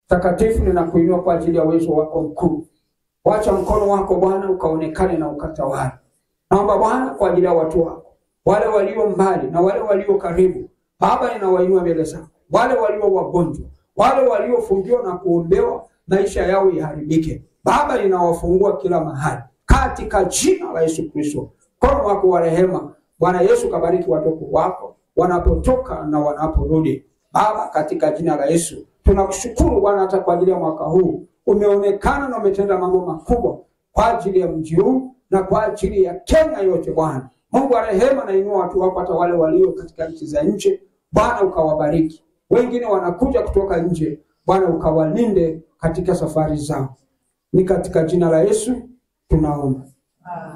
takatifu ninakuinua kwa ajili ya uwezo wako mkuu. Wacha mkono wako Bwana ukaonekane na ukatawale. Naomba Bwana kwa ajili ya watu wako, wale walio mbali na wale walio karibu. Baba, ninawainua mbele zako, wale walio wagonjwa, wale waliofungiwa na kuombewa maisha yao iharibike. Baba, ninawafungua kila mahali katika jina la Yesu Kristo. Mkono wako wa rehema Bwana Yesu, kabariki watoto wako wanapotoka na wanaporudi. Baba, katika jina la Yesu tunakushukuru Bwana, hata kwa ajili ya mwaka huu umeonekana na umetenda mambo makubwa kwa ajili ya mji huu na kwa ajili ya Kenya yote. Bwana Mungu wa rehema, nainua watu wako, hata wale walio katika nchi za nje. Bwana ukawabariki, wengine wanakuja kutoka nje. Bwana ukawalinde katika safari zao, ni katika jina la Yesu tunaomba.